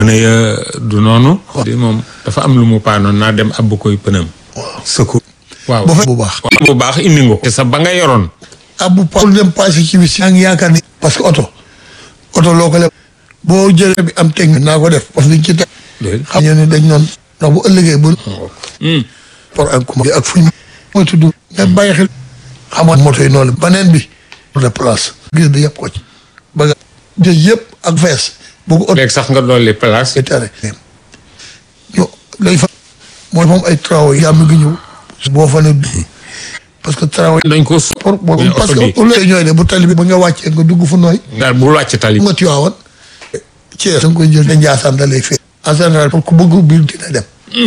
ne du noonu. di moom dafa am lu mu paanoon naa dem abbu koy pënam. secours. waaw bu fe bu baax. waaw bu baax indi nga ko. te sa ba nga yoroon. abbu pa lu dem passé ci bis. yaa ngi yaakaar ni. parce que oto. oto loo ko leb. boo jëlee bi am technique. naa ko def parce que ci teg. xam nga ne dañ noonu. ndax bu ëllëgee bu. pour un coup ak fu ñu. mooy tudd nga bàyyi xel. xam nga moto yi noonu. beneen bi. de place. gis bi yëpp ko ci. ba nga jël yëpp ak fees. bu ko oto léegi sax nga dolli place. yi tere. ñu lay fa. mooy moom ay travaux yi. yaa ngi ñëw. boo fa ne. parce que travaux yi. dañ ko su. pour mais parce oto bi que lu ñooy de bu tali bi ba nga wàccee nga dugg fu nooy. nga bul wàcc tali. nga tuyaawoon. Thiès da nga koy jël. da Njaasaan da lay fee. en général pour ku bëgg biir dina dem.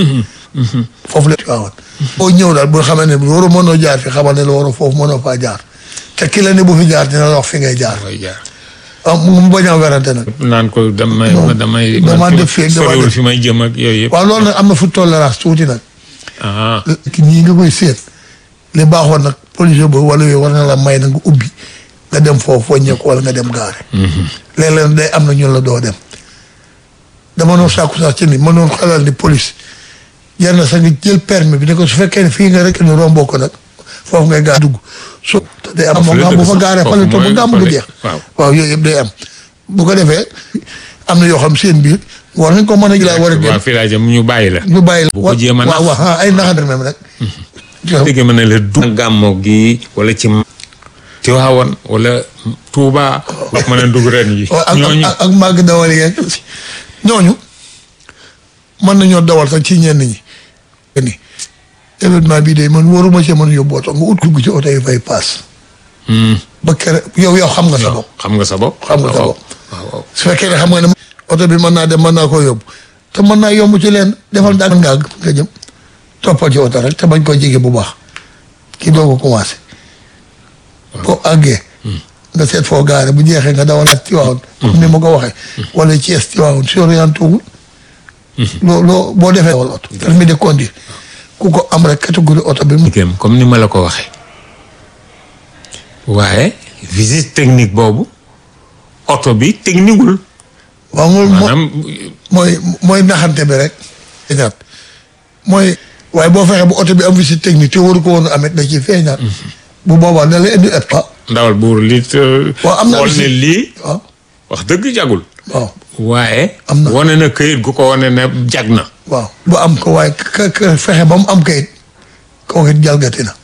foofu la tuyaawoon. boo ñëw daal bu xamee ne waru mënoo jaar fi xamal ne la waru foofu mënoo faa jaar. te ki la ne bu fi jaar dina la wax fi ngay jaar. mooy jaar. ah mu mu bañ a werante nag. naan ko damay Non, damay. damaa man def fii ak damaa soriwul def- fi may jëm ak yooyu yëpp. waaw loolu nag am na fu tolérance tuuti nag. ah ki ñii nga koy seet. li baaxoon nag policier boobu wala yooyu war na la may na nga ubbi. nga dem foofu wàññeeku wala nga dem gaare. léeg-léeg day am na ñun la doo dem. dama noonu sàkku sax ci ni ma noonu xelal ni police jar na sax nga jël permis bi ne ko su fekkee ne fii nga rek ñu romboo ko nag foofu ngay gaar dugg so te day am Foofu moom la nga bu dëgg fa sax, gaaree foofu fale to ba mooy gàmm gu fale, jeex waaw. waaw yooyu yëpp day am bu ko defee am na yoo xam seen biir war nañ ko mën a jëlaat war a waaw génn fii laa jëm ñu bàyyi la. ñu bàyyi la bu ko jéem a nax. waaw waaw ah, ay naxandar même rek dégg ma ne la du gàmmo gi wala ci Tiwaawan wala Tuuba wax ma ne dugg ren yi waaw ak ñooñu ak ak màgg dawal yeeg ñooñu mën nañoo dawal sax ci ñenn ñi. ni événement bii de man waruma ci mën yóbbu oto nga ut dugg ci oto yi fay paas. Hmm. ba kere yow yow xam nga sa bopp. xam nga sa bopp xam nga sa waaw bopp. waaw waaw su fekkee ne xam nga ne oto bi mën naa dem mën naa koo yóbbu te mën naa yomb ci leen defal daal nga àgg nga jëm toppal ci oto rek te bañ koo jege bu baax kii doo ko commencé. boo àggee. nga seet foo gaare bu jeexee nga dawalaat ci waawoon. comme ni ma ko waxee. wala Thiès ci waawoon si orienté wul. loo loo boo defee dawal oto. permis de conduire ku ko am rek catégorie oto bi mu. liggéeyam comme ni ma la ko waxee waaye visite technique boobu oto bi techniqueul waaw mooy maanaam mooy mooy naxante bi rek. feeñaat mooy waaye boo fexee bu oto bi am visite technique te waru ko woon a amet da ciy feeñaat. bu boobaa da lay indi et pas. ndawal buur li waaw am na xool ne visite. lii waaw wax dëgg jagul waaw waaye Am na. wane na këyit gu ko wane ne jag na waaw bu am ko waaye ka ka fexe ba mu am kayit kooku it jalgati na.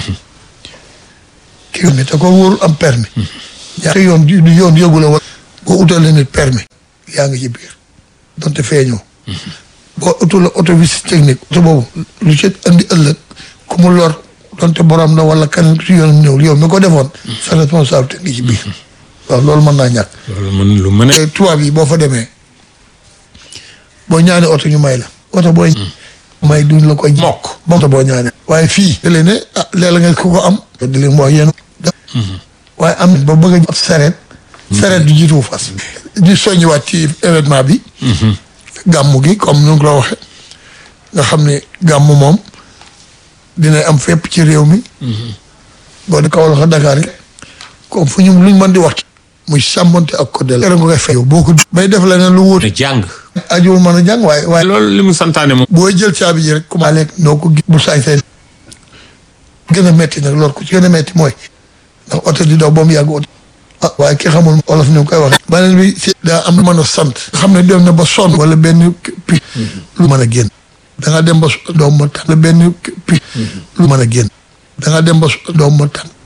kii yoon te ko wóorul am permis. ñaata yoon du du yoon yëgu la wala. boo utalee nit permis yaa ngi ci biir donte feeñoo. boo utul la auto visite technique. oto boobu lu ci andi ëllëg ku mu lor donte borom la wala kan si yoon ñëw yow mi ko defoon. sa responsabilité ngi ci biir. waaw loolu mën naa ñàkk. loolu mën lu mën a te tubaab yi boo fa demee boo ñaanee oto ñu may la oto booy may duñ la koy mokk oto boo ñaanee waaye fii da leen ne ah léeg-léeg nga ku ko am di leen wax yéen waaye am na ba bëgg a sareet sareet du jiitu fas di soññiwaat ci événement bi gàmmu gi comme nu ngi la waxe nga xam ne gàmmu moom dina am fépp ci réew mi boo di Kaolack ak Dakar yi comme fu ñu luñ mën di wax muy sàmmonte ak code la nga koy fay boo ko bay def leneen lu wóor ne jàng ajuwul mën a jàng waaye waaye loolu li mu santaane moom booy jël caabi ji rek commencé lekk noo ko gis bu sañ sañ gën a metti nag loolu ku ci gën a metti mooy ndax oto di daw ba mu yàgg oto ah waaye ki xamul olof ni mu koy waxee beneen bi si daa am lu mën a sant xam ne dem na ba sonn wala benn pi lu mën a génn da nga dem ba doom ma tànk benn pi lu mën a génn da nga dem ba doom ma tànk